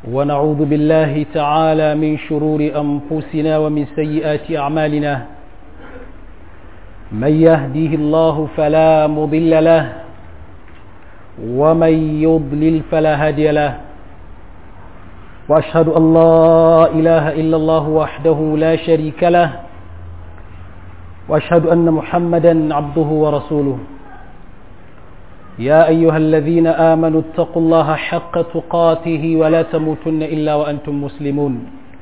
ونعوذ بالله تعالى من شرور أنفسنا ومن سيئات أعمالنا من يهديه الله فلا مضل له ومن يضلل فلا هادي له وأشهد أن لا إله إلا الله وحده لا شريك له وأشهد أن محمدا عبده ورسوله يا أيها الذين آمنوا اتقوا الله حق تقاته ولا تموتن إلا وأنتم مسلمون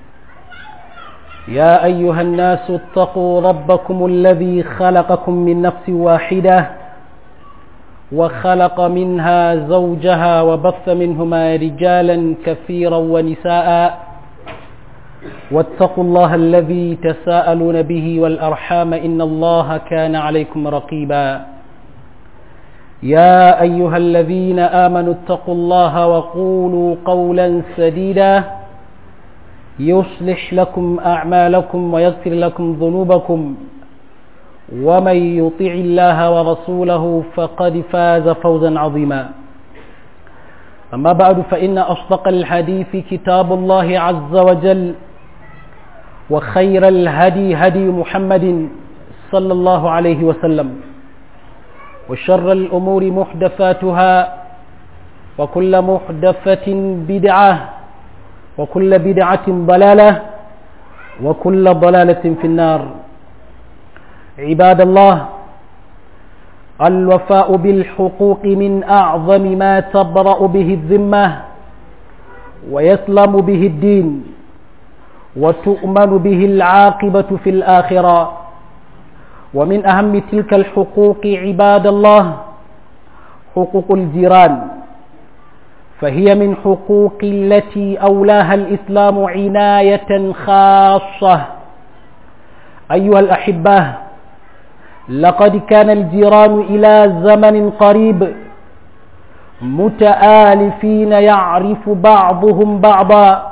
يا أيها الناس اتقوا ربكم الذي خلقكم من نفس واحدة وخلق منها زوجها وبث منهما رجالا كثيرا ونساء واتقوا الله الذي تساءلون به والأرحام إن الله كان عليكم رقيبا يا أيها الذين آمنوا اتقوا الله وقولوا قولا سديدا يصلح لكم أعمالكم ويغفر لكم ذنوبكم ومن يطع الله ورسوله فقد فاز فوزا عظيما أما بعد فإن أصدق الحديث كتاب الله عز وجل وخير الهدي هدي محمد صلى الله عليه وسلم وشر الأمور محدثاتها وكل محدثة بدعة وكل بدعة ضلالة وكل ضلالة في النار عباد الله الوفاء بالحقوق من أعظم ما تبرأ به الذمة ويسلم به الدين وتؤمن به العاقبة في الآخرة ومن أهم تلك الحقوق عباد الله حقوق الجيران فهي من حقوق التي أولاها الإسلام عناية خاصة أيها الأحبة لقد كان الجيران إلى زمن قريب متآلفين يعرف بعضهم بعضا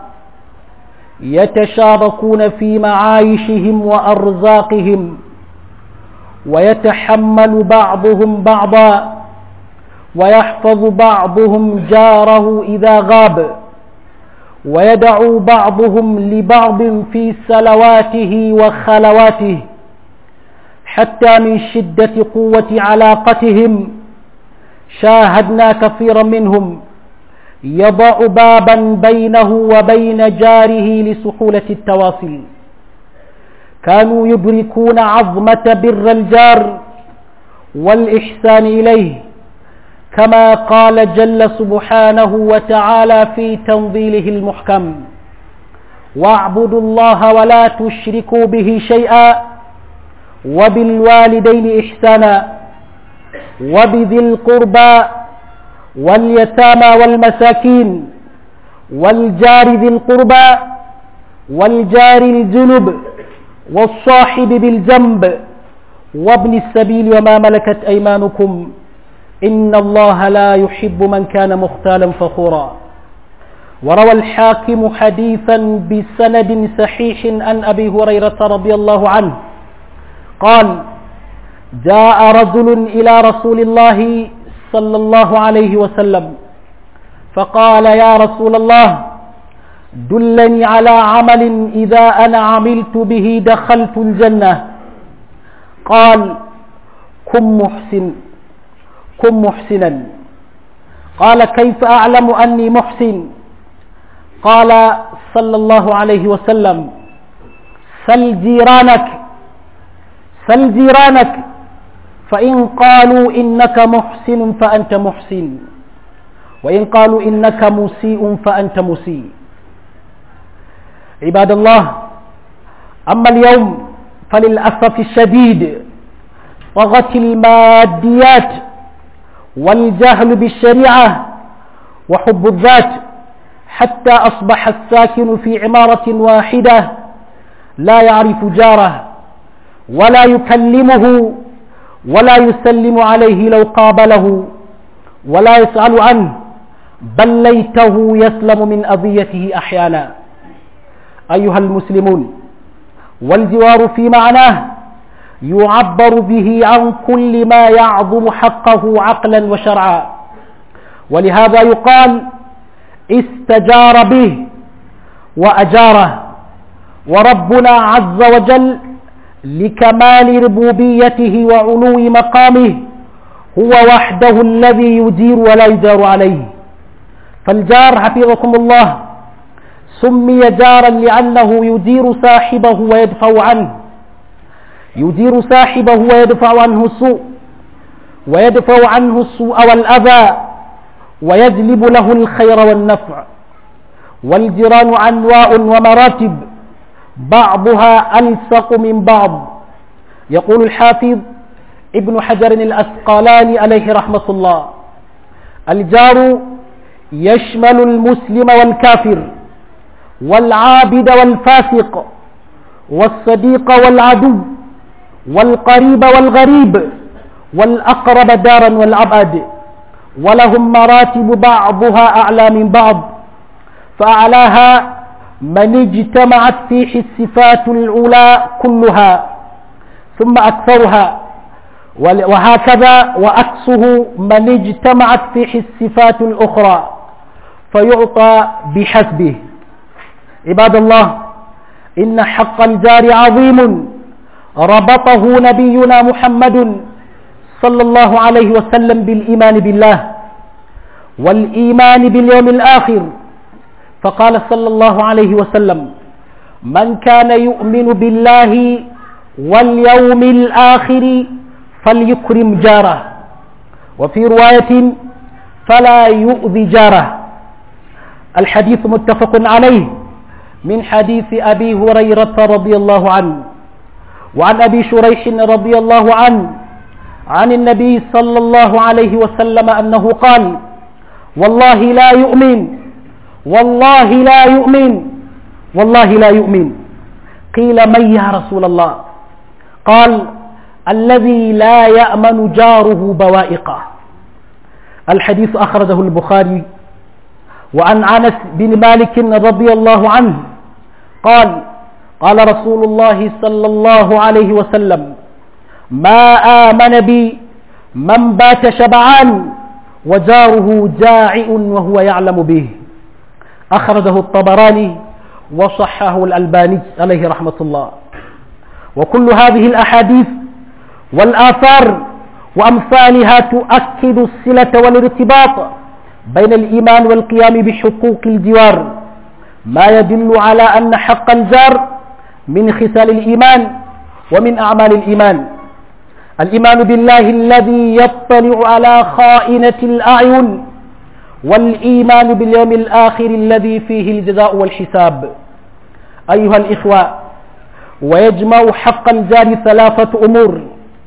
يتشاركون في معايشهم وأرزاقهم ويتحمل بعضهم بعضا ويحفظ بعضهم جاره إذا غاب ويدعو بعضهم لبعض في سلواته وخلواته حتى من شدة قوة علاقتهم شاهدنا كثيرا منهم يضع بابا بينه وبين جاره لسهولة التواصل كانوا يدركون عظمة بر الجار والإحسان إليه كما قال جل سبحانه وتعالى في تنظيله المحكم واعبدوا الله ولا تشركوا به شيئا وبالوالدين إحسانا وبذي القربى واليتامى والمساكين والجار ذي القربى والجار الجنب والصاحب بالجنب وابن السبيل وما ملكت أيمانكم إن الله لا يحب من كان مختالا فخورا وروى الحاكم حديثا بسند صحيح عن أبي هريرة رضي الله عنه قال جاء رجل إلى رسول الله صلى الله عليه وسلم فقال يا رسول الله دلني على عمل إذا أنا عملت به دخلت الجنة قال كن محسن كن محسنا قال كيف أعلم أني محسن قال صلى الله عليه وسلم سل جيرانك سل جيرانك فإن قالوا إنك محسن فأنت محسن وإن قالوا إنك مسيء فأنت مسيء عباد الله أما اليوم فللأسف الشديد طغت الماديات والجهل بالشريعة وحب الذات حتى أصبح الساكن في عمارة واحدة لا يعرف جاره ولا يكلمه ولا يسلم عليه لو قابله ولا يسأل عنه بل ليته يسلم من أذيته أحيانا أيها المسلمون والجوار في معناه يعبر به عن كل ما يعظم حقه عقلا وشرعا ولهذا يقال استجار به وأجاره وربنا عز وجل لكمال ربوبيته وعلو مقامه هو وحده الذي يجير ولا يجار عليه فالجار حفظكم الله سمي جارا لأنه يدير صاحبه ويدفع عنه يدير صاحبه ويدفع عنه السوء ويدفع عنه السوء والأذى ويجلب له الخير والنفع والجيران أنواع ومراتب بعضها ألصق من بعض يقول الحافظ ابن حجر الأسقلاني عليه رحمة الله الجار يشمل المسلم والكافر والعابد والفاسق والصديق والعدو والقريب والغريب والأقرب دارا والأبعد ولهم مراتب بعضها أعلى من بعض فأعلاها من اجتمعت فيه الصفات العلى كلها ثم أكثرها وهكذا وأكسه من اجتمعت فيه الصفات الأخرى فيعطى بحسبه عباد الله إن حق الجار عظيم ربطه نبينا محمد صلى الله عليه وسلم بالإيمان بالله والإيمان باليوم الآخر فقال صلى الله عليه وسلم من كان يؤمن بالله واليوم الآخر فليكرم جاره وفي رواية فلا يؤذي جاره الحديث متفق عليه من حديث أبي هريرة رضي الله عنه وعن أبي شريح رضي الله عنه عن النبي صلى الله عليه وسلم أنه قال والله لا يؤمن والله لا يؤمن والله لا يؤمن قيل من يا رسول الله قال الذي لا يأمن جاره بوائقه الحديث أخرجه البخاري وعن أنس بن مالك رضي الله عنه قال قال رسول الله صلى الله عليه وسلم ما آمن بي من بات شبعان وجاره جائع وهو يعلم به أخرجه الطبراني وصححه الألباني عليه رحمة الله وكل هذه الأحاديث والآثار وأمثالها تؤكد الصلة والارتباط بين الإيمان والقيام بحقوق الجوار ما يدل على أن حق الجار من خصال الإيمان ومن أعمال الإيمان الإيمان بالله الذي يطلع على خائنة الأعين والإيمان باليوم الآخر الذي فيه الجزاء والحساب أيها الإخوة ويجمع حق الجار ثلاثة أمور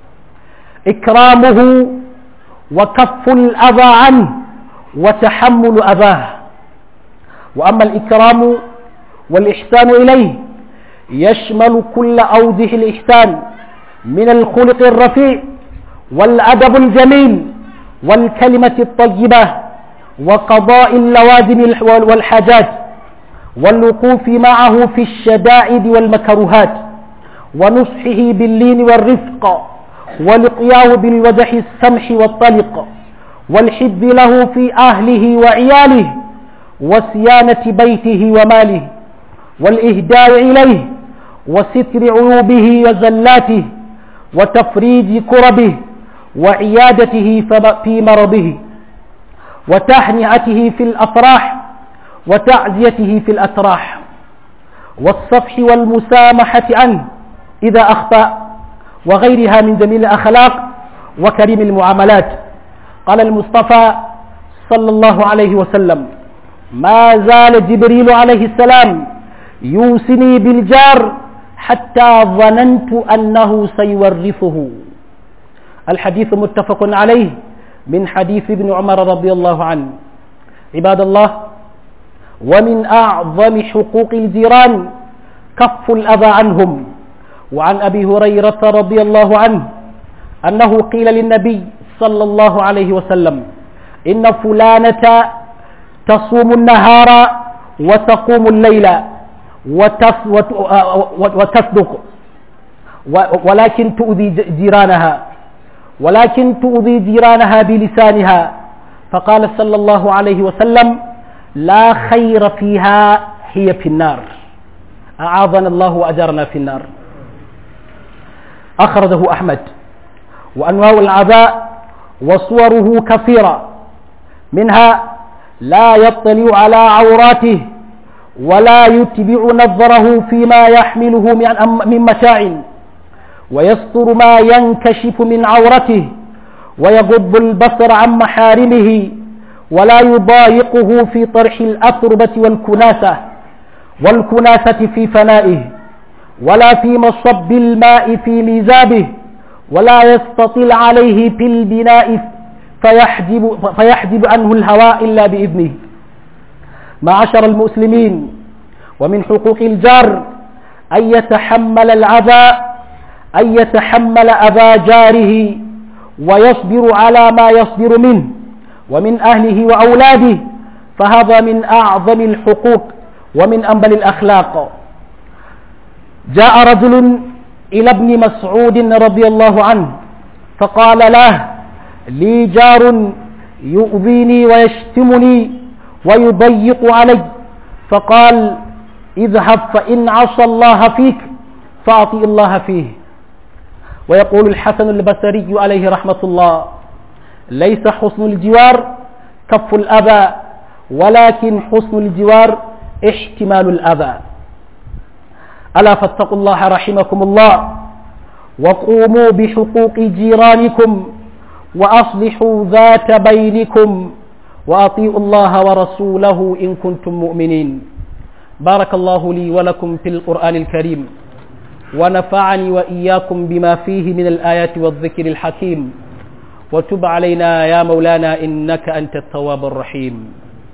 إكرامه وكف الأذى عنه وتحمل أذاه وأما الإكرام والإحسان إليه يشمل كل أوجه الإحسان من الخلق الرفيع والأدب الجميل والكلمة الطيبة وقضاء اللوازم والحاجات والوقوف معه في الشدائد والمكروهات ونصحه باللين والرفق والقياه بالوجه السمح والطلق والحب له في أهله وعياله وصيانة بيته وماله والإهداء إليه وستر عيوبه وزلاته وتفريج كربه وعيادته في مرضه وتهنئته في الأفراح وتعزيته في الأتراح والصفح والمسامحة عنه إذا أخطأ وغيرها من جميل الأخلاق وكريم المعاملات قال المصطفى صلى الله عليه وسلم ما زال جبريل عليه السلام يوصني بالجار حتى ظننت أنه سيورثه الحديث متفق عليه من حديث ابن عمر رضي الله عنه عباد الله ومن أعظم حقوق الجيران كف الأذى عنهم وعن أبي هريرة رضي الله عنه أنه قيل للنبي صلى الله عليه وسلم إن فلانة تصوم النهار وتقوم الليل وتصدق ولكن تؤذي جيرانها ولكن تؤذي جيرانها بلسانها فقال صلى الله عليه وسلم لا خير فيها هي في النار أعاذنا الله وأجرنا في النار أخرجه أحمد وأنواع العذاء وصوره كثيرة منها لا يطلع على عوراته ولا يتبع نظره فيما يحمله من متاع ويستر ما ينكشف من عورته ويغض البصر عن محارمه ولا يضايقه في طرح الأتربة والكناسة والكناسة في فنائه ولا في مصب الماء في ميزابه ولا يستطيل عليه في البناء فيحجب, فيحجب عنه الهواء إلا بإذنه معشر المسلمين ومن حقوق الجار أن يتحمل العذاب أن يتحمل أذى جاره ويصبر على ما يصبر منه ومن أهله وأولاده فهذا من أعظم الحقوق ومن أنبل الأخلاق جاء رجل إلى ابن مسعود رضي الله عنه فقال له لي جار يؤذيني ويشتمني ويضيق علي فقال اذهب فإن عصى الله فيك فأطيع الله فيه ويقول الحسن البصري عليه رحمة الله ليس حسن الجوار كف الأذى ولكن حسن الجوار احتمال الأذى ألا فاتقوا الله رحمكم الله وقوموا بحقوق جيرانكم وأصلحوا ذات بينكم وأطيعوا الله ورسوله إن كنتم مؤمنين بارك الله لي ولكم في القرآن الكريم ونفعني وإياكم بما فيه من الآيات والذكر الحكيم وتب علينا يا مولانا إنك أنت التواب الرحيم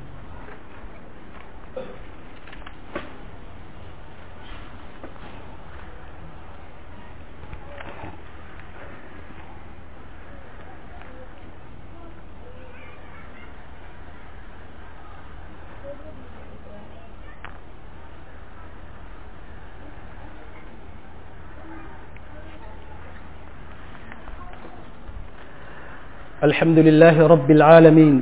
الحمد لله رب العالمين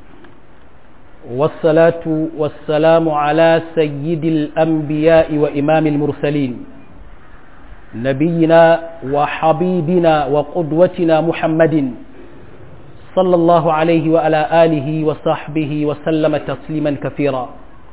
والصلاة والسلام على سيد الأنبياء وإمام المرسلين نبينا وحبيبنا وقدوتنا محمد صلى الله عليه وعلى آله وصحبه وسلم تسليما كثيرا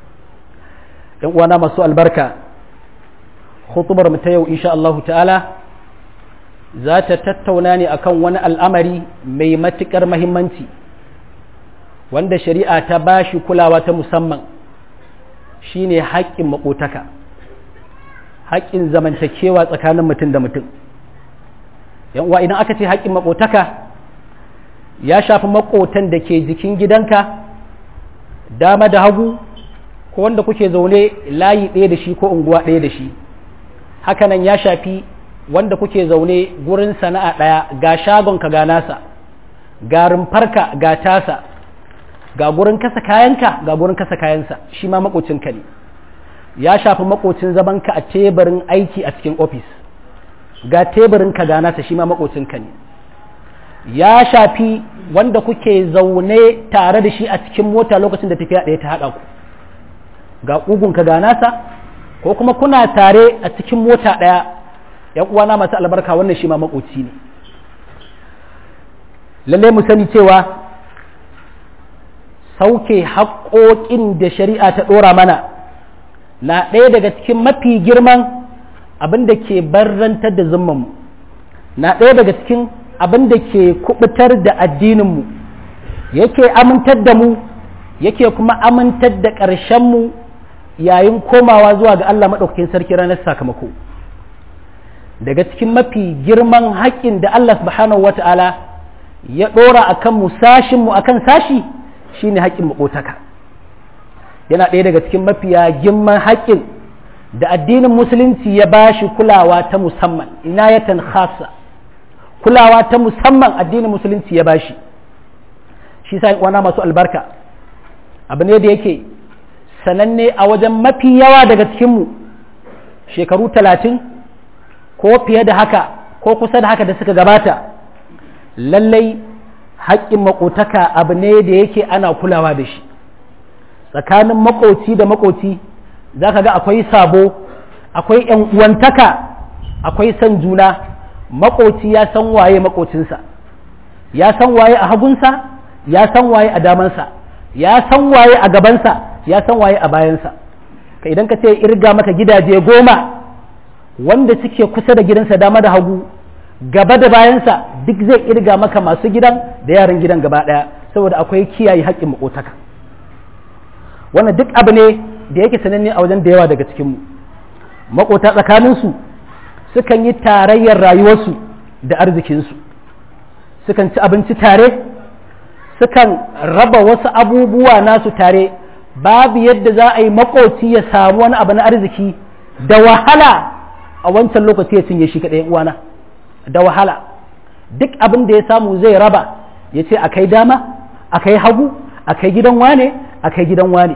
وانا مسوء البركة خطبر متيو إن شاء الله تعالى za ta tattauna ne akan wani al'amari mai matuƙar mahimmanci wanda shari'a ta ba shi kulawa ta musamman shine haƙƙin maƙotaka haƙƙin zamantakewa tsakanin mutum da mutum uwa idan aka ce haƙƙin maƙotaka ya shafi maƙotan da ke jikin gidanka dama da hagu ko wanda kuke zaune layi ɗaya da shi ko unguwa ɗaya da shi hakanan ya shafi wanda kuke zaune gurin sana'a ɗaya ga shagonka ga nasa ga rumfarka ga tasa ga gurin kasa kayanka ga gurin kasa kayansa shi ma makocinka ne ya shafi makocin zamanka a teburin aiki a cikin ofis ga teburinka ga nasa shi ma makocinka ne ya shafi wanda kuke zaune tare da shi a cikin mota lokacin da tafiya ɗaya ta haɗa ku ga ƙugunka ga nasa ko kuma kuna tare a cikin mota ɗaya ‘yan uwana masu albarka wannan shi ma makoci ne lallai mu sani cewa sauke haƙoƙin da shari'a ta ɗora mana na ɗaya daga cikin mafi girman abin da ke barrantar da zummanmu na ɗaya daga cikin abin da ke kubutar da addininmu yake amintar da mu yake kuma amintar da ƙarshenmu yayin komawa zuwa ga Allah maɗaukakin sarki ranar sakamako. daga cikin mafi girman haƙƙin da Allah subhanahu wa ta'ala ya ɗora a kan musashinmu a kan sashi shi ne haƙƙin maƙotaka yana ɗaya daga cikin mafiya girman haƙƙin da addinin musulunci ya ba shi kulawa ta musamman inayatan khasa kulawa ta musamman addinin musulunci ya ba shi shi sa wana masu albarka abu ne da yake sananne a wajen mafi yawa daga cikinmu shekaru talatin ko fiye da haka ko kusa da haka da suka gabata lallai haƙƙin makotaka abu ne da yake ana kulawa da shi tsakanin makoci da makoci za ka ga akwai sabo akwai ‘yan uwantaka akwai san juna makoci ya san waye makocinsa ya san waye a hagunsa ya san waye a damansa ya san waye a gabansa ya san waye a bayansa ka idan ka ce irga maka gidaje goma wanda suke kusa da gidansa dama da hagu gaba da bayansa duk zai irga maka masu gidan da yaran gidan gaba ɗaya saboda akwai kiyaye haƙƙin makotaka wannan duk abu ne da yake sananne a wajen da yawa daga cikinmu makota tsakaninsu sukan yi tarayyar rayuwarsu da arzikinsu sukan ci abinci tare sukan raba wasu abubuwa nasu tare babu yadda za a yi makoci ya samu wani abu na arziki da wahala a wancan lokaci ya cinye shi kaɗai uwana da wahala duk abin da ya samu zai raba ya ce a kai dama a kai hagu a kai gidan wane a kai gidan wane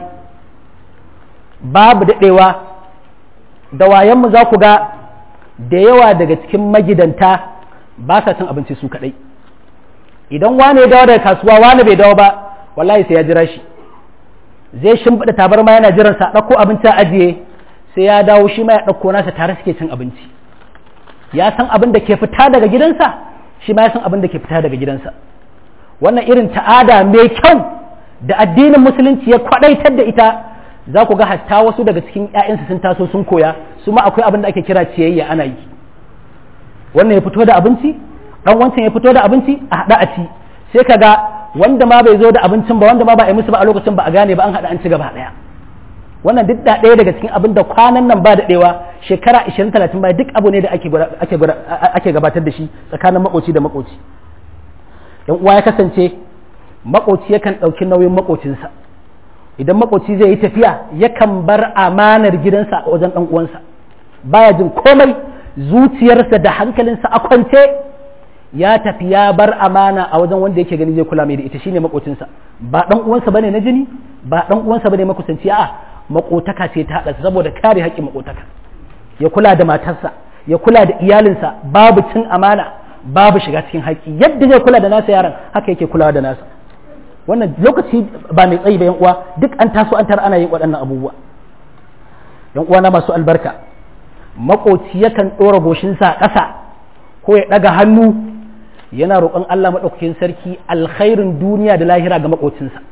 babu daɗewa da wayanmu za ku ga da yawa daga cikin magidanta ba sa cin abinci su kaɗai idan wane ya dawo daga kasuwa wane bai dawo ba wallahi sai ya jira shi zai shimfiɗa tabarma yana jiran sa ɗauko abinci a ajiye sai ya dawo shi ma ya ɗauko nasa tare suke cin abinci ya san abin da ke fita daga gidansa shi ma ya san abin da ke fita daga gidansa wannan irin ta'ada mai kyau da addinin musulunci ya kwaɗaitar da ita za ku ga hatta wasu daga cikin 'ya'yansu sun taso sun koya su ma akwai abin da ake kira ciyayya ana yi wannan ya fito da abinci dan wancan ya fito da abinci a haɗa a ci sai ka ga wanda ma bai zo da abincin ba wanda ma ba a yi musu ba a lokacin ba a gane ba an haɗa an ci gaba ɗaya wannan duk da ɗaya daga cikin abin da kwanan nan ba da ɗewa shekara 20 30 baya duk abu ne da ake gabatar da shi tsakanin makoci da makoci yan uwa ya kasance makoci yakan ɗauki nauyin makocinsa idan makoci zai yi tafiya yakan bar amanar gidansa a wajen ɗan uwansa baya jin komai zuciyarsa da hankalinsa a kwance ya tafi ya bar amana a wajen wanda yake gani zai kula mai da ita shine makocinsa ba ɗan uwansa bane na jini ba ɗan uwansa bane makusanci a'a makotaka ce ta haɗa saboda kare haƙƙin makotaka ya kula da matarsa ya kula da iyalinsa babu cin amana babu shiga cikin haƙƙi yadda zai kula da nasa yaron haka yake kulawa da nasa wannan lokaci ba mai tsayi ba yan uwa duk an taso an tara ana yin waɗannan abubuwa yan uwa na masu albarka makoci yakan ɗora goshinsa a ƙasa ko ya ɗaga hannu yana roƙon Allah maɗaukakin sarki alkhairin duniya da lahira ga makocinsa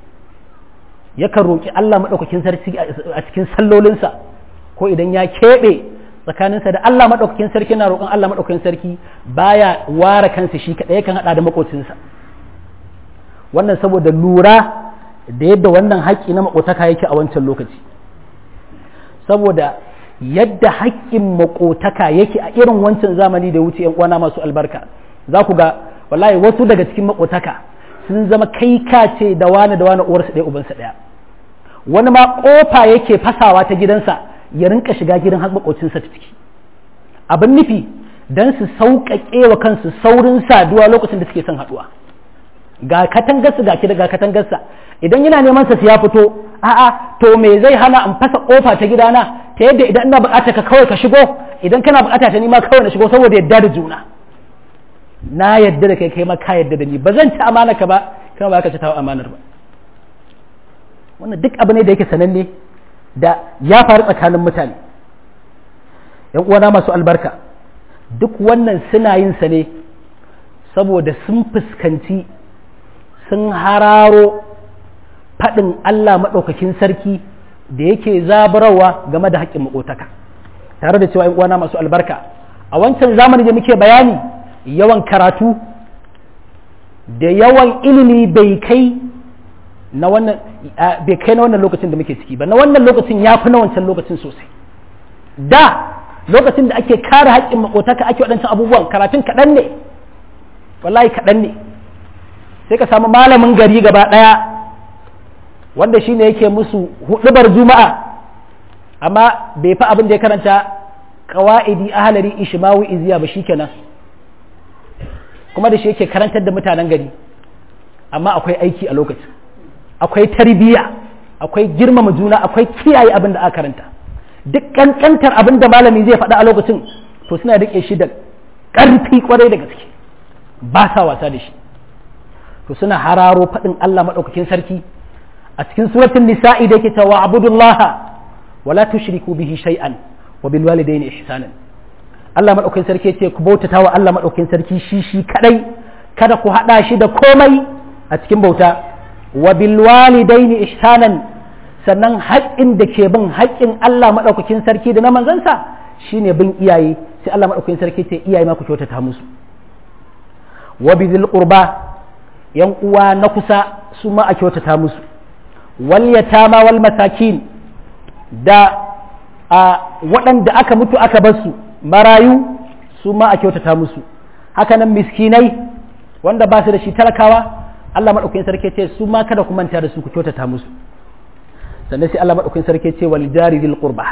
yakan roƙi Allah maɗaukakin sarki a cikin sallolinsa ko idan ya keɓe tsakaninsa da Allah maɗaukakin sarki na roƙon Allah maɗaukakin sarki baya ware kansa shi kaɗai yakan haɗa da makocinsa wannan saboda lura da yadda wannan haƙƙi na makotaka yake a wancan lokaci saboda yadda haƙƙin makotaka yake a irin wancan zamani da wuce yan uwana masu albarka za ku ga wallahi wasu daga cikin makotaka sun zama kai ka ce da wani da wani uwarsa ɗaya ubansa ɗaya wani ma ƙofa yake fasawa ta gidansa ya rinka shiga gidan har makocinsa ta ciki abin nufi don su sauƙaƙe wa kansu saurin saduwa lokacin da suke son haɗuwa ga katangarsa ga ga katangarsa idan yana neman sa ya fito a'a to me zai hana in fasa ƙofa ta gidana ta yadda idan ina buƙata ka kawai ka shigo idan kana buƙata ta ni ma kawai na shigo saboda yadda da juna na yadda da kai kai ma ka yadda da ni ba zan ci amana ka ba kuma ba ka ci tawo amanar ba wannan duk abu ne da yake sananne da ya faru tsakanin mutane yan uwana masu albarka duk wannan suna yin sa ne saboda sun fuskanci sun hararo faɗin Allah maɗaukakin sarki da yake zabarawa game da haƙƙin maƙotaka tare da cewa yan uwana masu albarka a wancan zamani da muke bayani yawan karatu da yawan ilimi bai kai na wannan bai kai na wannan lokacin da muke ciki ba na wannan lokacin ya fi na wancan lokacin sosai da lokacin da ake kare haƙƙin makotaka ake waɗancan abubuwan karatun kaɗan ne wallahi kaɗan ne sai ka samu malamin gari gaba ɗaya wanda shi ne yake musu huɗubar juma'a amma bai fi abin da ya karanta kawa'idi ahalari ishmawi iziya ba shikenan kuma da shi yake karantar da mutanen gari amma akwai aiki a lokacin akwai tarbiyya akwai girmama juna akwai kiyaye abin da aka karanta duk kankantar abin da malami zai faɗa a lokacin to suna rike shi da ƙarfi kwarai da gaske ba sa wasa da shi to suna hararo faɗin Allah maɗaukakin sarki a cikin suratul nisa'i da yake cewa abudullaha wala tushriku bihi shay'an wa bil walidayni ihsanan Allah madaukakin sarki ce ku bautata wa Allah madaukakin sarki shi shi kadai kada ku hada shi da komai a cikin bauta wa bil walidaini ihsanan sannan haƙƙin da ke bin haƙƙin Allah madaukakin sarki da na manzansa shine bin iyaye sai Allah madaukakin sarki ce iyaye ma ku kyautata musu wa bil qurba yan uwa na kusa su ma a kyautata musu wal yatama wal masakin da a waɗanda aka mutu aka bar su marayu su ma a kyautata musu hakanan miskinai wanda ba su da shi talakawa Allah maɗaukakin sarki ce su ma kada ku manta da su ku kyautata musu sannan sai Allah maɗaukakin sarki ce wal jari dil qurba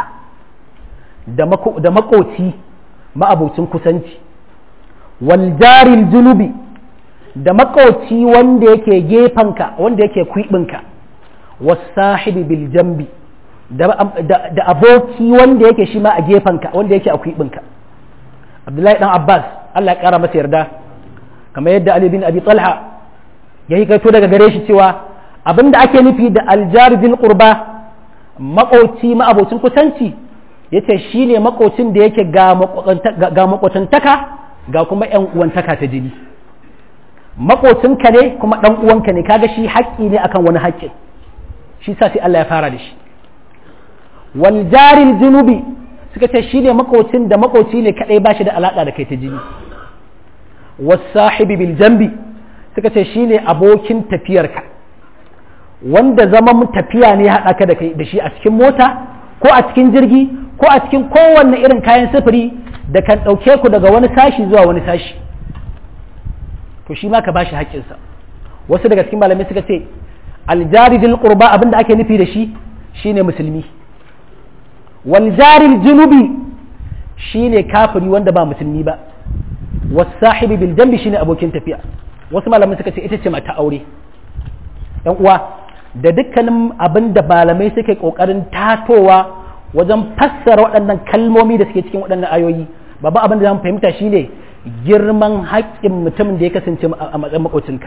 da makoci ma'abocin kusanci wal jari junubi da makoci wanda yake gefanka wanda yake kwibinka was sahibi bil jambi da aboki wanda yake shi ma a gefenka wanda yake a kwiɓinka abdullahi dan abbas allah ya ƙara masa yarda kamar yadda ali bin abi talha ya yi kaito daga gare shi cewa abinda ake nufi da aljari bil qurba makoci ma'abocin kusanci yace shine makocin da yake ga makotantaka ga kuma yan uwantaka ta jini makocinka ne kuma dan uwanka ne kaga shi haƙƙi ne akan wani haƙƙin shi sa sai Allah ya fara da shi wal jaril junubi suka ce shi ne makocin da makoci ne kadai ba shi da alaka da kai ta jini was sahibi bil jambi suka ce shi ne abokin tafiyarka wanda zaman tafiya ne haɗa ka da kai da shi a cikin mota ko a cikin jirgi ko a cikin kowanne irin kayan sufuri da kan ɗauke ku daga wani sashi zuwa wani sashi to shi ma ka bashi haƙƙinsa wasu daga cikin malamai suka ce aljaridil qurba abinda ake nufi da shi shine musulmi wal jaril junubi shine kafiri wanda ba musulmi ba was sahibi bil jambi shine abokin tafiya wasu malamai suka ce ita ce mata aure yan uwa da dukkanin abin da malamai suke kokarin tatowa wajen fassara waɗannan kalmomi da suke cikin waɗannan ayoyi babban abin da zamu fahimta shine girman haƙƙin mutumin da ya kasance a matsayin makocinka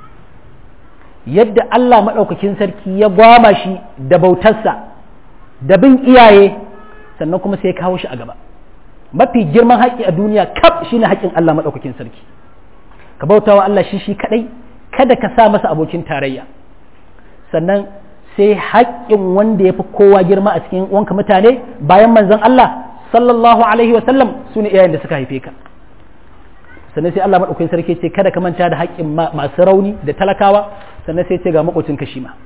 yadda Allah maɗaukakin sarki ya gwama shi da bautarsa da bin iyaye sannan kuma sai ya kawo shi a gaba mafi girman haƙƙi a duniya kaf shine haƙƙin Allah maɗaukakin sarki ka bautawa Allah shi shi kaɗai kada ka sa masa abokin tarayya sannan sai haƙƙin wanda ya fi kowa girma a cikin wanka mutane bayan manzon Allah sallallahu alaihi wa sallam su ne iyayen da suka haife ka sannan sai Allah maɗaukakin sarki ce kada ka manta da haƙƙin masu rauni da talakawa sannan sai ce ga makocin ka shi ma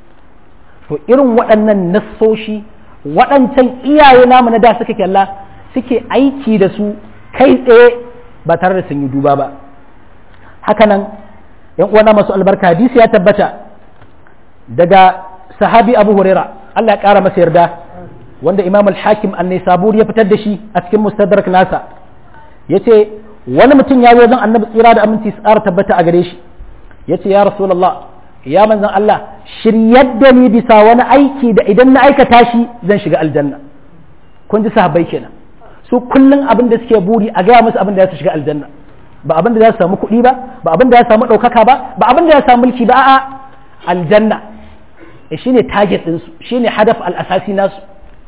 to irin waɗannan nassoshi waɗancan iyaye namu na da suka kyalla suke aiki da su kai tsaye ba tare da sun yi duba ba hakanan yan uwana masu albarka hadisi ya tabbata daga sahabi abu huraira Allah ya ƙara masa yarda wanda imam al-hakim an-nisabur ya fitar da shi a cikin mustadrak nasa yace wani mutum ya zo zan annabi tsira da aminci tsara tabbata a gare shi yace ya rasulullah ya manzon Allah shiryar da ni bisa wani aiki da idan na aikata shi zan shiga aljanna kun ji sahabbai kenan su kullun abin da suke buri a gaya musu abin da za su shiga aljanna ba abin da za su samu kuɗi ba ba abin da za su samu ɗaukaka ba ba abin da za su samu mulki ba a'a aljanna e shine target ɗinsu shine hadaf al'asasi nasu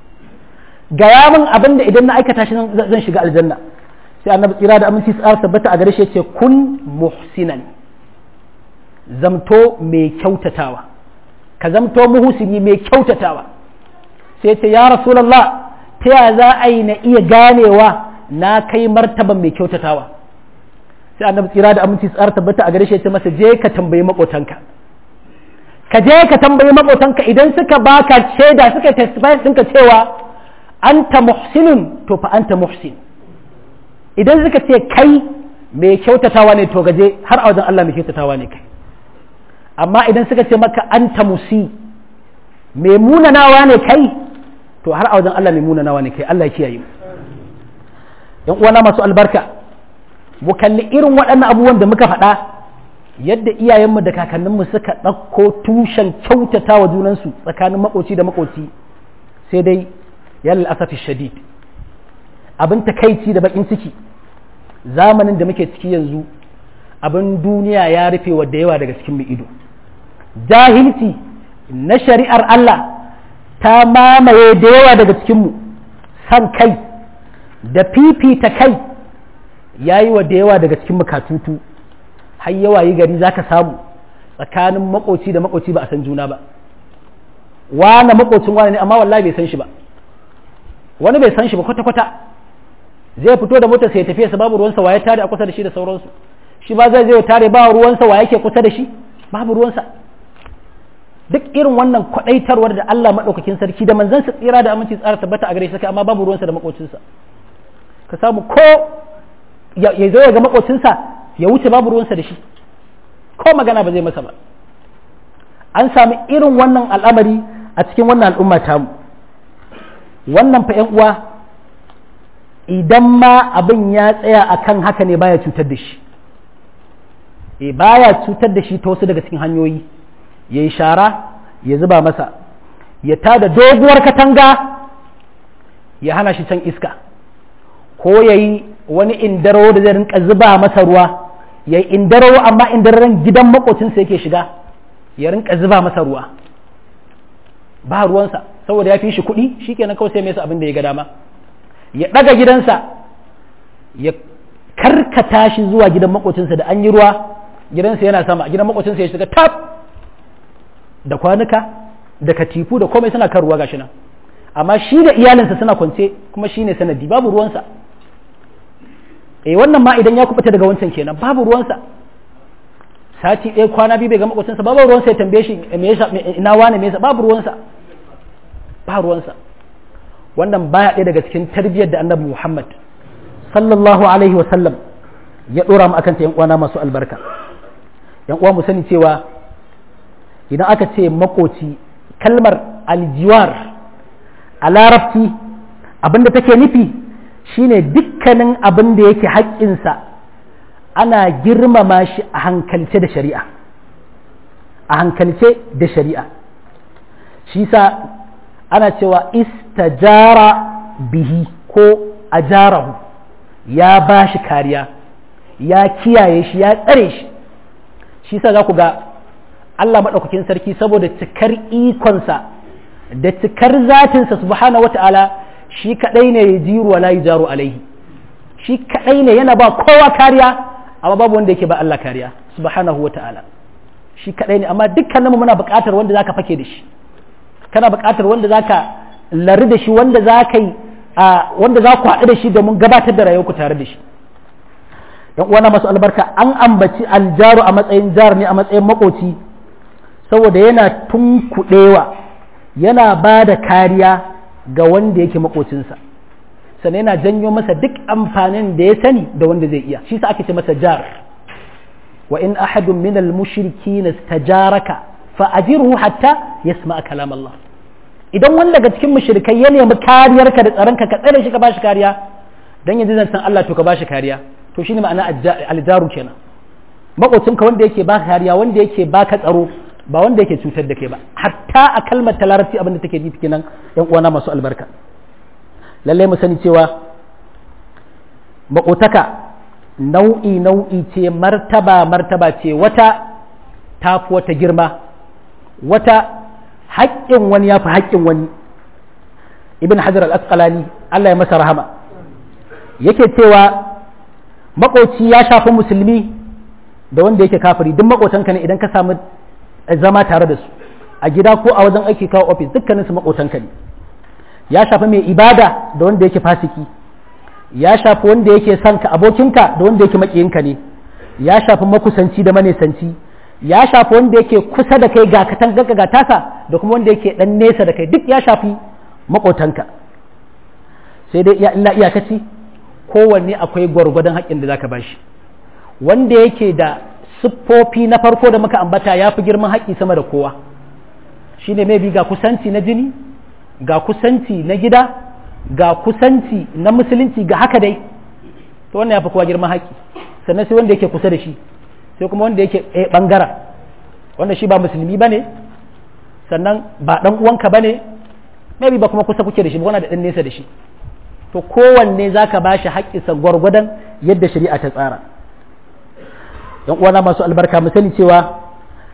gaya min abin da idan na aikata shi zan shiga aljanna sai annabi tsira da aminci tsara tabbata a gare shi yace kun muhsinan zamto mai kyautatawa ka zamto muhsini mai kyautatawa sai ce ya rasulullah ta ya za a yi na iya ganewa na kai martaban mai kyautatawa sai annabi tsira da aminci tsara tabbata a gare shi yace masa je ka tambayi makotanka ka je ka tambayi makotanka idan suka baka shaida suka testify ɗinka cewa anta muhsinun to fa anta muhsin idan suka ce kai mai kyautatawa ne to gaje har a wajen Allah mai kyautatawa ne kai amma idan suka ce maka anta musi mai munanawa ne kai to har a wajen Allah mai munanawa ne kai Allah ya kiyaye mu yan uwana masu albarka mu kalli irin waɗannan abubuwan da muka faɗa yadda iyayenmu da kakanninmu suka ɗauko tushen kyautata wa junansu tsakanin makoci da makoci sai dai yalla asafi shadid abin takaici da bakin ciki zamanin da muke ciki yanzu abin duniya ya rufe wa da yawa daga cikin mu ido jahilci na shari'ar Allah ta mamaye da yawa daga cikinmu san kai da fifita kai ya yi wa da yawa daga cikin katutu har yawa yi gari za ka samu tsakanin makoci da makoci ba a san juna ba wane makocin wane ne amma wallahi bai san shi ba wani bai san shi ba kwata-kwata zai fito da motar sai tafiya sa babu ruwansa waye tare a kusa da shi da sauransu shi ba zai zai tare ba ruwansa wa yake kusa da shi babu ruwansa duk irin wannan kwadaitarwar da Allah madaukakin sarki da manzon sa tsira da aminci tsara tabbata a gare shi amma babu ruwansa da makocinsa ka samu ko ya zo ya ga makocinsa ya wuce babu ruwansa da shi ko magana ba zai masa ba an sami irin wannan al'amari a cikin wannan al'umma tamu wannan fa uwa idan ma abin ya tsaya akan haka ne baya cutar da shi e baya cutar da shi ta wasu daga cikin hanyoyi ya yi shara ya zuba masa ya tada doguwar katanga ya hana shi can iska ko ya yi wani indaro da zai rinka zuba masa ruwa ya yi indaro amma indararen gidan makocinsa yake shiga ya rinka zuba masa ruwa ba ruwansa saboda ya fi shi kuɗi shi kenan kawai sai mai abin da ya ga dama ya ɗaga gidansa ya karkata shi zuwa gidan makocinsa da an yi ruwa gidansa yana sama gidan makocinsa ya shiga tab da kwanuka da katifu da komai suna kan ruwa gashi nan amma shi da iyalinsa suna kwance kuma shi ne sanadi babu ruwansa eh wannan ma idan ya kubuta daga wancan kenan babu ruwansa sati ɗaya kwana biyu bai ga makocinsa babu ruwansa ya tambaye shi ina wane me yasa babu ruwansa ba ruwansa wannan baya ɗaya daga cikin tarbiyyar da annabi Muhammad sallallahu alaihi wa sallam ya ɗora mu akan ta yan uwana masu albarka yan uwa mu sani cewa idan aka ce makoci kalmar aljiwar a larabci abinda take nufi shine dukkanin abin da yake haƙƙinsa ana girmama shi a hankalce da shari'a a hankalce da shari'a shi sa ana cewa istajara bihi ko ajarahu ya ba shi kariya ya kiyaye shi ya tsare shi shi sa za ku ga Allah maɗaukakin sarki saboda cikar ikonsa da cikar zatinsa subhanahu wata'ala shi kaɗai ne ya jiru wa layi jaru alaihi shi kaɗai ne yana ba kowa kariya amma babu wanda yake ba Allah kariya subhanahu wata'ala shi kaɗai ne amma dukkaninmu muna buƙatar wanda zaka fake da shi kana buƙatar wanda zaka lari da shi wanda zaka yi wanda za ku haɗu da shi domin gabatar da rayuwarku tare da shi yan uwana masu albarka an ambaci aljaru a matsayin jar ne a matsayin makoci saboda yana tunkuɗewa yana ba da kariya ga wanda yake makocinsa sannan yana janyo masa duk amfanin da ya sani da wanda zai iya shi sa ake ce masa jar wa in ahadun min al-mushrikin istajaraka fa ajirhu hatta yasma kalam Allah idan wanda daga cikin mushrikai ya nemi kariyarka da tsaronka ka tsare shi ka bashi kariya dan yanzu zan san Allah to ka bashi kariya to shine ma'ana aljaru kenan makocinka wanda yake baka kariya wanda yake baka tsaro ba wanda yake cutar da kai ba hatta a kalmar ta larabci abin da take nufi kenan yan uwana masu albarka lallai mu sani cewa makotaka nau'i nau'i ce martaba martaba ce wata tafi wata girma wata haƙƙin wani ya fi haƙƙin wani ibn hajar al-asqalani Allah ya masa rahama yake cewa makoci ya shafi musulmi da wanda yake kafiri duk makotanka ne idan ka samu zama tare da su a gida ko a wajen aiki kawo ofis dukkanin su makotanka ne ya shafi mai ibada da wanda yake fasiki ya shafi wanda yake son ka abokinka da wanda yake makiyinka ne ya shafi makusanci da manesanci ya shafi wanda yake kusa da kai ga katangarka ga tasa da kuma wanda yake dan nesa da kai duk ya shafi makotanka sai dai illa iyakaci kowanne akwai gwargwadon haƙƙin da zaka bashi wanda yake da siffofi na farko da muka ambata ya fi girman haƙƙi sama da kowa shine mai bi ga kusanci na jini ga kusanci na gida ga kusanci na musulunci ga haka dai to wannan ya fi kowa girman haƙƙi sannan sai wanda yake kusa da shi sai kuma wanda yake ɗaya ɓangara wanda shi ba musulmi ba ne sannan ba ɗan uwanka ba ne maybe ba kuma kusa kuke da shi ba wanda da ɗan nesa da shi to kowanne za ka ba shi haƙƙinsa gwargwadon yadda shari'a ta tsara yan uwana masu albarka mu sani cewa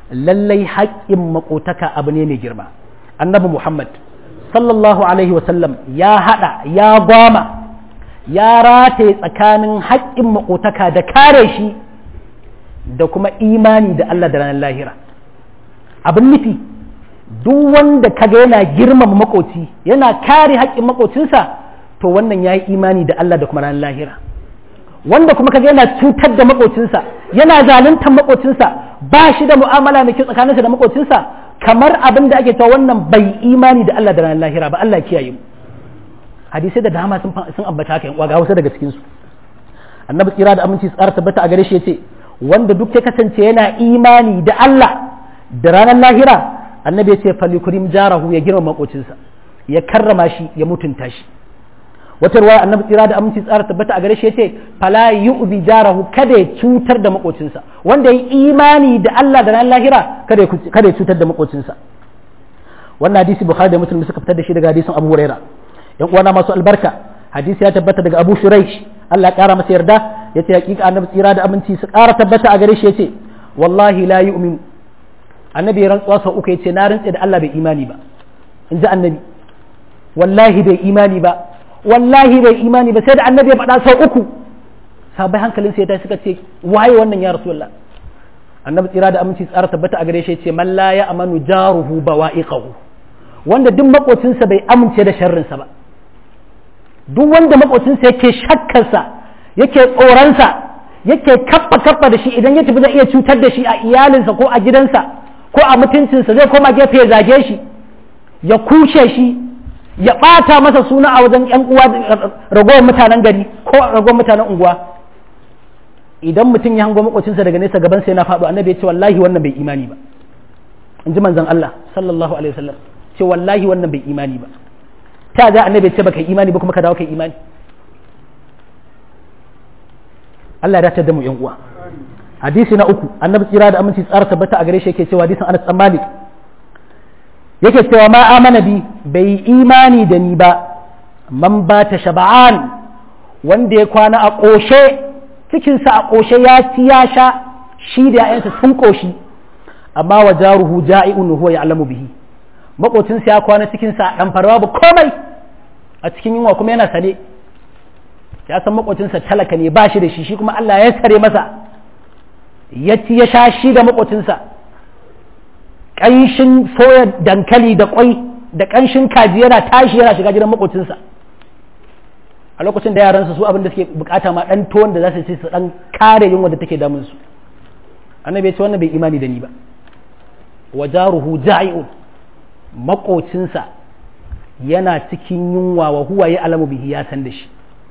lallai haƙƙin makotaka abu ne mai girma annabi muhammad sallallahu alaihi wasallam ya haɗa ya gwama ya rataye tsakanin haƙƙin makotaka da kare shi da kuma imani da Allah da ranar lahira abin nufi duk wanda kaga yana girmama makoci yana kare haƙƙin makocinsa to wannan ya yi imani da Allah da kuma ranar lahira wanda kuma kaga yana cutar da makocinsa yana zaluntar makocinsa ba shi da mu'amala mai kyau tsakaninsa da makocinsa kamar abin da ake cewa wannan bai imani da Allah da ranar lahira ba Allah kiyaye mu hadisai da dama sun sun ambata haka yan ga wasu daga cikin su annabi tsira da aminci tsara tabbata a gare shi yace wanda duk ya kasance yana imani da Allah da ranar lahira annabi yace falyukrim jarahu ya girma makocinsa ya karrama shi ya mutunta shi wata ruwaya annabi tsira da aminci tsara tabbata a gare shi yace fala yu'zi jarahu kada ya cutar da makocinsa wanda ya imani da Allah da ranar lahira kada ya kada ya cutar da makocinsa wannan hadisi bukhari da muslim suka fitar da shi daga hadisin abu huraira yan uwana masu albarka hadisi ya tabbata daga abu shuraish Allah ya kara masa yarda yace hakika annabi tsira da aminci su kara tabbata a gare shi yace wallahi la yu'min annabi ya rantsuwa sau uku yace na rantse da Allah bai imani ba in ji annabi wallahi bai imani ba wallahi bai imani ba sai da annabi ya faɗa sau uku sabai hankalin sai ta suka ce waye wannan ya rasulullah annabi tsira da aminci tsara tabbata a gare shi ce man la ya amanu jaruhu bawa'iqahu wanda duk makocinsa bai amince da sharrinsa ba duk wanda makocinsa yake shakkarsa yake tsoronsa yake kappa kappa da shi idan ya tafi zai iya cutar da shi a iyalinsa ko a gidansa ko a mutuncinsa zai koma gefe ya zage shi ya kushe shi ya ɓata masa suna a wajen ‘yan uwa ragowar mutanen gari ko ragowar mutanen unguwa idan mutum ya hango makwacinsa daga nesa gaban sai na faɗo annabi ya ce wallahi wannan bai imani ba in ji manzon Allah sallallahu alaihi wasallam ce wallahi wannan bai imani ba ta ga annabi ya ce baka imani ba kuma ka dawo kai imani Allah ya dace da mu ‘yan uwa hadisi na uku annabi tsira da aminci tsara tabbata a gare shi yake cewa hadisin Anas bin Malik yake cewa ma amana bi bai imani da ni ba man ba ta shaba'an wanda ya kwana a ƙoshe cikinsa a ƙoshe ya ci ya sha shi da ‘ya'yansa sun ƙoshi amma wa jaruhu ja'i'un huwa ya'lamu bihi makocinsa ya kwana cikinsa a ɗan farwa ba komai a cikin yunwa kuma yana sane ya san makocinsa talaka ne ba shi da shi shi kuma Allah ya sare masa ya ci ya sha shi da makocinsa ƙanshin soya dankali da ƙwai da ƙanshin kaji yana tashi yana shiga gidan makocinsa a lokacin da yaransa su abin da suke bukata ma ɗan tuwon da za su ci su ɗan kare yunwa da take damun su annabi ya ce wannan bai imani da ni ba wa jaruhu ja'iun makocinsa yana cikin yunwa wa huwa ya alamu bihi ya san da shi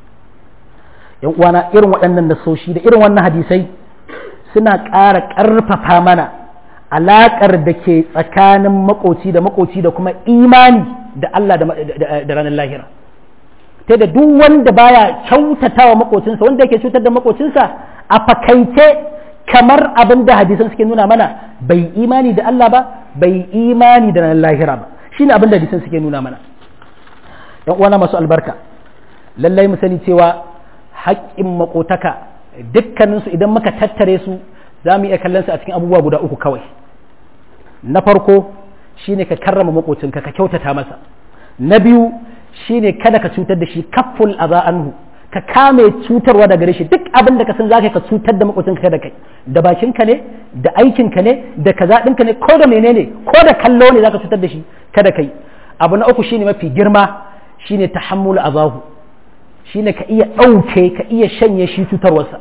yan uwana irin waɗannan nasoshi da irin wannan hadisai suna ƙara ƙarfafa mana alaƙar da ke tsakanin makoci da makoci da kuma imani da Allah da ranar lahira ta da duk wanda baya kyautata wa makocinsa wanda yake cutar da makocinsa a fakaice kamar abin da hadisan suke nuna mana bai imani da Allah ba bai imani da ranar lahira ba shine abin da hadisan suke nuna mana yan uwana masu albarka lallai mu sani cewa haƙƙin makotaka dukkaninsu idan muka tattare su za mu iya kallon su a cikin abubuwa guda uku kawai na farko shine ka karrama makocinka ka kyautata masa na biyu shine kada ka cutar da shi kafful aza anhu ka kame cutarwa daga gare shi duk abin da ka san zaka ka cutar da makocinka kada kai da bakinka ne da aikinka ne da kaza ɗinka ne ko da menene ko da kallo ne zaka cutar da shi kada kai abu na uku shine mafi girma shine tahammul azahu shine ka iya ɗauke ka iya shanye shi cutarwarsa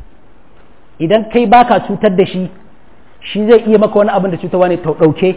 idan kai baka cutar da shi shi zai iya maka wani abin da cutarwa ne ɗauke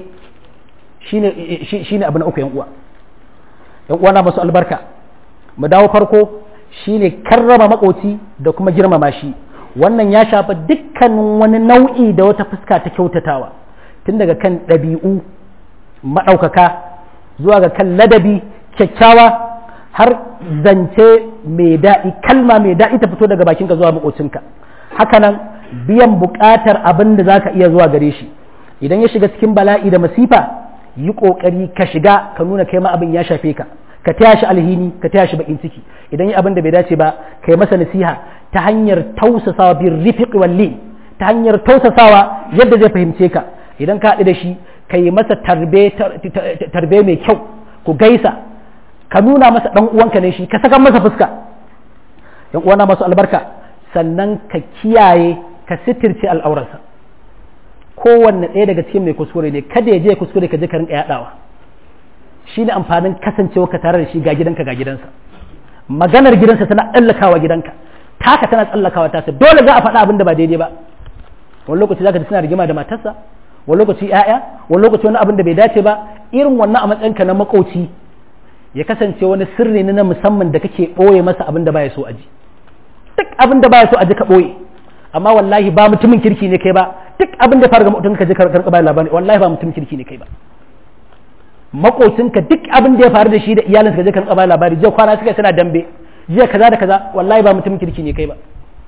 shi ne abu na uku yan uwa yan uwa na masu albarka mu dawo farko shine karrama makoci da kuma girmama shi wannan ya shafa dukkanin wani nau'i da wata fuska ta kyautatawa tun daga kan ɗabi'u maɗaukaka zuwa ga kan ladabi kyakkyawa har zance mai daɗi kalma mai daɗi ta fito daga bakinka zuwa makocinka hakanan biyan buƙatar abin da za ka iya zuwa gare shi idan ya shiga cikin bala'i da masifa yi ƙoƙari ka shiga ka nuna kai ma abin ya shafe ka ka taya shi alhini ka taya shi bakin ciki idan yi abin da bai dace ba kai masa nasiha ta hanyar tausasawa bin rifiq walli ta hanyar tausasawa yadda zai fahimce ka idan ka haɗu da shi ka yi masa tarbe mai kyau ku gaisa ka nuna masa ɗan uwanka ne shi ka saka masa fuska yan uwana masu albarka sannan ka kiyaye ka sitirce al'aurarsa kowanne ɗaya daga cikin mai kuskure ne kada ya je kuskure ka je ka rinka yaɗawa shi ne amfanin kasancewa ka tare da shi ga gidanka ga gidansa maganar gidansa tana tsallakawa gidanka taka tana tsallakawa tasa dole za a faɗa abin da ba daidai ba wani lokaci zaka ji suna rigima da matarsa wani lokaci ƴaƴa wani lokaci wani abin da bai dace ba irin wannan a matsayinka na makoci ya kasance wani sirri ne na musamman da kake ɓoye masa abin da baya so a ji duk abin da baya so a ji ka ɓoye amma wallahi ba mutumin kirki ne kai ba duk abin da fara ga mutum ka je ka karɓa labari wallahi ba mutumin kirki ne kai ba makocinka duk abin da ya faru da shi da iyalinsa ka je ka karɓa labari jiya kwana suka suna dambe jiya kaza da kaza wallahi ba mutumin kirki ne kai ba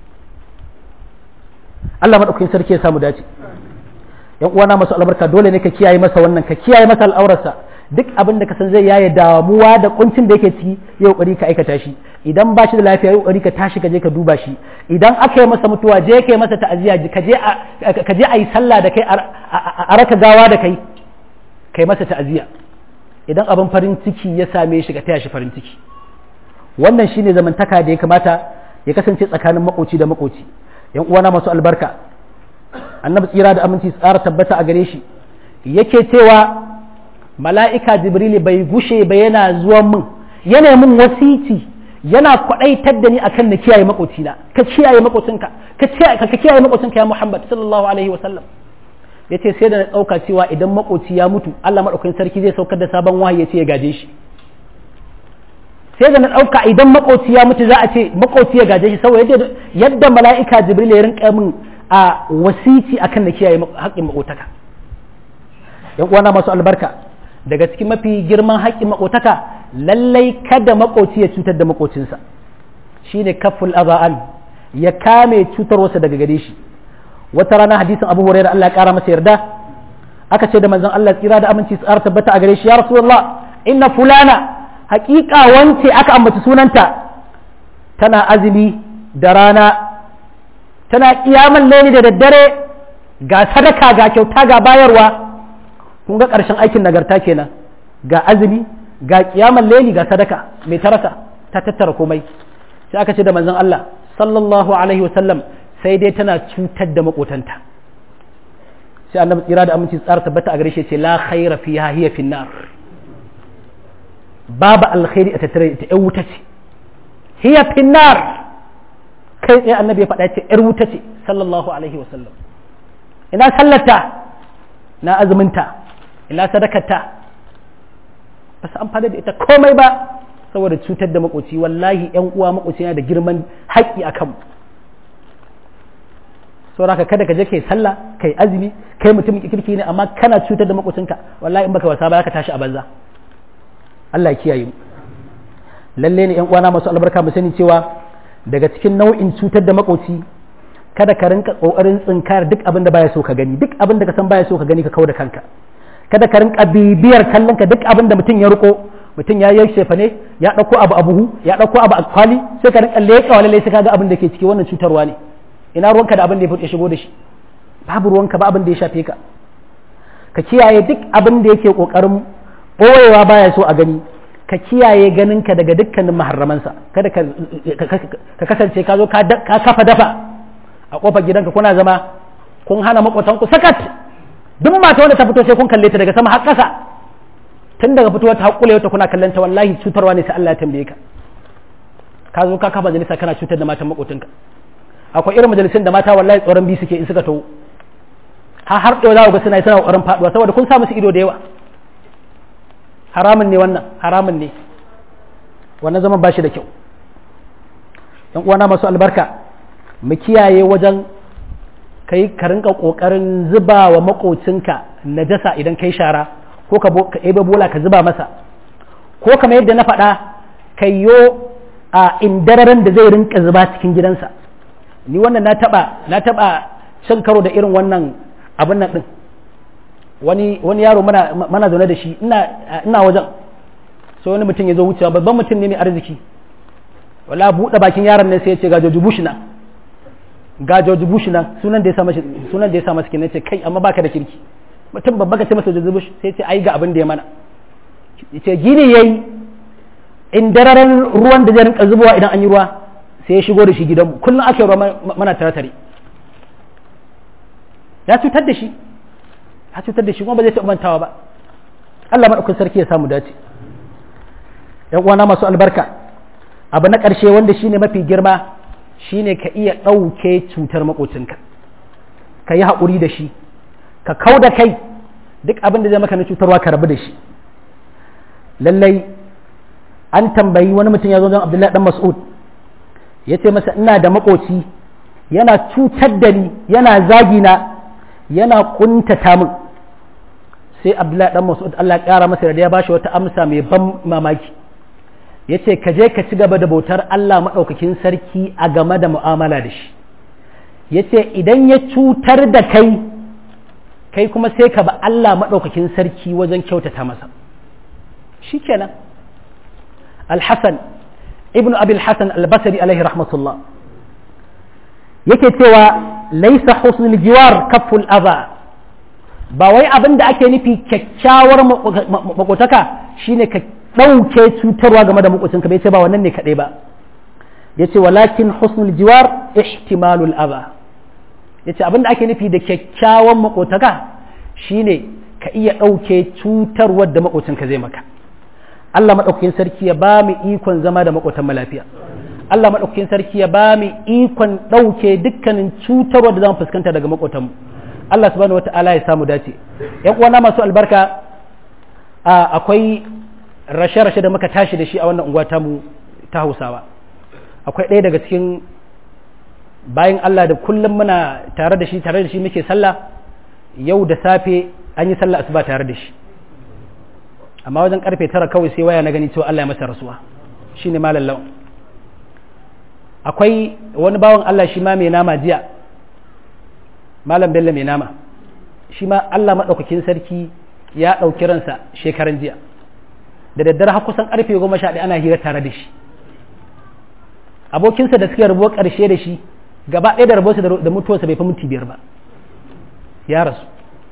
Allah madaukakin sarki ya samu dace yan uwana masu albarka dole ne ka kiyaye masa wannan ka kiyaye masa al'aurarsa duk abin da ka san zai yaye damuwa da kuncin da yake ciki ya kokari ka aikata shi idan ba shi da lafiya ya kokari ka tashi ka je ka duba shi idan aka yi masa mutuwa je ka yi masa ta'aziyya ka je ka je a yi sallah da kai a raka gawa da kai kai masa ta'aziyya idan abin farin ciki ya same shi ka taya shi farin ciki wannan shine zamantaka da ya kamata ya kasance tsakanin makoci da makoci yan uwana masu albarka annabi tsira da aminci tsara tabbata a gare shi yake cewa mala'ika jibril bai gushe ba yana zuwa min yana min wasici yana kwadaitar da ni akan na kiyaye makocina ka kiyaye makocinka ka kiyaye makocinka ya muhammad sallallahu alaihi wasallam yace sai da na dauka cewa idan makoci ya mutu Allah madaukakin sarki zai saukar da sabon wahayi yace ya gaje shi sai da na ɗauka idan makoci ya mutu za a ce makoci ya gaje shi saboda yadda mala'ika jibril ya rinka min a wasici akan da kiyaye haƙƙin makotaka yan uwana masu albarka daga cikin mafi girman haƙƙin makotaka lallai kada makoci ya cutar da makocinsa shine kaful azaan ya kame cutarwarsa daga gare shi wata rana hadisin abu hurairah Allah ya kara masa yarda aka ce da manzon Allah tsira da aminci tsara tabbata a gare shi ya rasulullah inna fulana hakika wance aka ambaci sunanta tana azumi da rana tana kiyaman laili da daddare ga sadaka ga kyauta ga bayarwa kun ga ƙarshen aikin nagarta kenan ga azumi ga kiyaman laili ga sadaka mai tarasa ta tattara komai sai aka ce da manzon Allah sallallahu alaihi wasallam sai dai tana cutar da makotanta sai annabi tsira da aminci tsara tabbata a gare shi ce la khaira fiha hiya finnar babu alkhairi a tattare ta ‘yan wuta ce hiya finnar kai tsaye annabi ya faɗa ce ‘yar wuta ce sallallahu alaihi wasallam ina sallata na azuminta ina sadakarta ba su amfani da ita komai ba saboda cutar da makoci wallahi ‘yan uwa makoci yana da girman haƙƙi a kanmu saboda kada ka je kai sallah kai azumi kai mutum kirki ne amma kana cutar da makocinka wallahi in baka wasa ba ka tashi a banza Allah ya kiyaye mu lalle ne yan uwana masu albarka mu sani cewa daga cikin nau'in cutar da makoci kada ka rinka kokarin tsinkar duk abin da baya so ka gani duk abin da ka san baya so ka gani ka kauda kanka kada ka rinka bibiyar kallon ka duk abin da mutum ya riko mutum ya yi shefa ne ya dauko abu a buhu ya dauko abu a kwali sai ka rinka leƙa wa lalle sai ka ga abin da ke ciki wannan cutarwa ne ina ruwanka da abin da ya shigo da shi babu ruwanka ba abin da ya shafe ka ka kiyaye duk abin da yake kokarin ɓoyewa baya so a gani ka kiyaye ganinka daga dukkanin maharramansa kada ka kasance ka zo ka kafa dafa a kofar gidanka kuna zama kun hana makwatanku sakat duk mata wanda ta fito sai kun kalle ta daga sama har ƙasa tun daga fitowar ta haƙule ta kuna kallon ta wallahi cutarwa ne sai Allah ya tambaye ka ka zo ka kafa majalisa kana cutar da matan makwatanka akwai irin majalisun da mata wallahi tsoron bi suke in suka taho har har ɗaya za ku ga suna yi suna ƙoƙarin faɗuwa saboda kun sa musu ido da yawa haramun ne wannan haramun ne wannan zaman ba shi da kyau yan uwana masu albarka mu kiyaye wajen kai ka rinka kokarin zuba wa makocinka najasa idan kai shara ko ka ebe bola ka zuba masa ko kamar yadda na faɗa kayyo a indararen da zai rinka zuba cikin gidansa ni wannan na taba na taba cin karo da irin wannan abin nan din wani wani yaro mana mana zaune da shi ina ina wajen sai wani mutum ya zo wucewa babban mutum ne mai arziki wala buɗe bakin yaron ne sai ya ce ga George Bush nan ga George Bush nan sunan da ya sa mashi sunan da ya sa masa kenan ce kai amma baka da kirki mutum babba ka ce masa George Bush sai ce ai ga abin da ya mana ce gini yayi in dararen ruwan da zai rinka zubowa idan an yi ruwa sai ya shigo da shi gidanmu kullum ake ruwa mana tare tare ya cutar da shi ya cutar da shi kuma ba zai taɓa mantawa ba Allah maɗaukin sarki ya samu dace ‘yan uwana masu albarka abu na ƙarshe wanda shine mafi girma shine ka iya ɗauke cutar maƙocinka ka yi haƙuri da shi ka kau da kai duk abin da zai maka na cutarwa ka rabu da shi lallai an tambayi wani mutum ya zo don abdullahi dan mas'ud ya ce masa ina da maƙoci yana cutar da ni yana zagina yana ƙuntata min sai abdullahi dan mas'ud Allah ya kara masa da ya bashi wata amsa mai ban mamaki yace ka je ka ci gaba da bautar Allah madaukakin sarki a game da mu'amala da shi yace idan ya cutar da kai kai kuma sai ka ba Allah madaukakin sarki wajen kyautata masa shikenan al-hasan ibnu abi al-hasan al-basri alaihi rahmatullah yake cewa laisa husnul jiwar kaful adha ba wai abin da ake nufi kyakkyawar makotaka shine ka ɗauke cutarwa game da makocinka bai ce ba wannan ne kaɗai ba ya ce walakin husnul jiwar ihtimalul aba ya ce abin da ake nufi da kyakkyawan makotaka shine ka iya ɗauke cutarwar da makocinka zai maka Allah maɗaukakin sarki ya ba mu ikon zama da makotan lafiya Allah maɗaukakin sarki ya ba mu ikon ɗauke dukkanin cutarwar da za mu fuskanta daga makotanmu Allah subhanahu wata'ala ya samu dace yan uwana masu albarka akwai rashe-rashe da muka tashi da shi a wannan unguwa tamu ta Hausawa akwai ɗaya daga cikin bayan Allah da kullum muna tare da shi tare da shi muke sallah yau da safe an yi sallah asuba tare da shi amma wajen karfe tara kawai sai waya na gani cewa Allah ya masa rasuwa shine malam lawan akwai wani bawan Allah shi ma mai nama jiya malam bello mai nama shi ma Allah maɗaukakin sarki ya ɗauki ransa shekaran jiya da daddare har kusan ƙarfe goma sha ɗaya ana hira tare da shi abokinsa da suka rabuwa ƙarshe da shi gaba ɗaya da rabuwarsa da mutuwarsa bai fi minti biyar ba ya rasu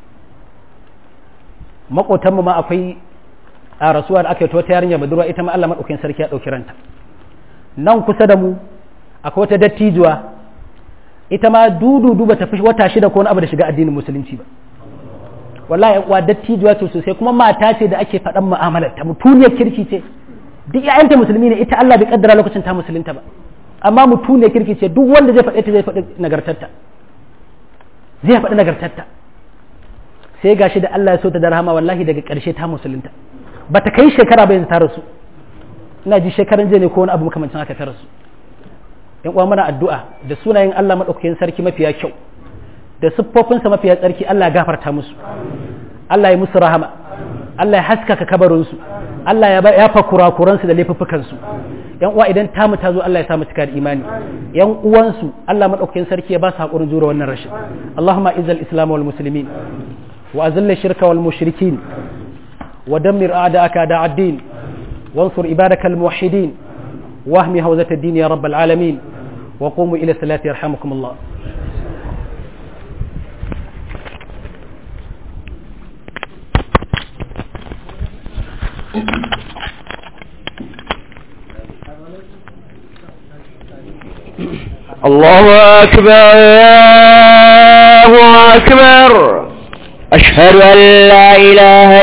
maƙotanmu ma akwai a rasuwa da aka yi wata yarinya budurwa ita ma Allah maɗaukakin sarki ya ɗauki ranta nan kusa da mu akwai wata dattijuwa ita ma dudu duba ta fi wata shida ko wani abu da shiga addinin musulunci ba wallahi uwa dattijuwa ce sosai kuma mata ce da ake faɗan mu'amalar ta mutuniyar kirki ce duk ƴaƴanta musulmi ne ita Allah bai kaddara lokacin ta musulunta ba amma mutuniyar kirki ce duk wanda zai faɗe ta zai faɗi nagartarta zai faɗi nagartarta sai gashi da Allah ya so ta da rahama wallahi daga ƙarshe ta musulunta ba ta kai shekara ba yanzu ta rasu ina ji shekaran jiya ne ko wani abu makamancin haka ta rasu yan uwa mana addu'a da sunayen Allah madaukakin sarki mafiya kyau da siffofinsa mafiya tsarki Allah ya gafarta musu Allah ya musu rahama Allah ya haskaka kabarinsu Allah ya yafa kurakuransu da laifuffukansu yan uwa idan tamu ta zo Allah ya samu cika da imani yan uwansu Allah madaukakin sarki ya ba su hakurin jure wannan rashin Allahumma izal islam wal muslimin wa azilla shirka wal mushrikin wa dammir a'da'aka da'ad-din wansur ibadakal muwahhidin واهم هوزة الدين يا رب العالمين وقوموا إلى الصلاة يرحمكم الله الله أكبر الله أكبر أشهد أن لا إله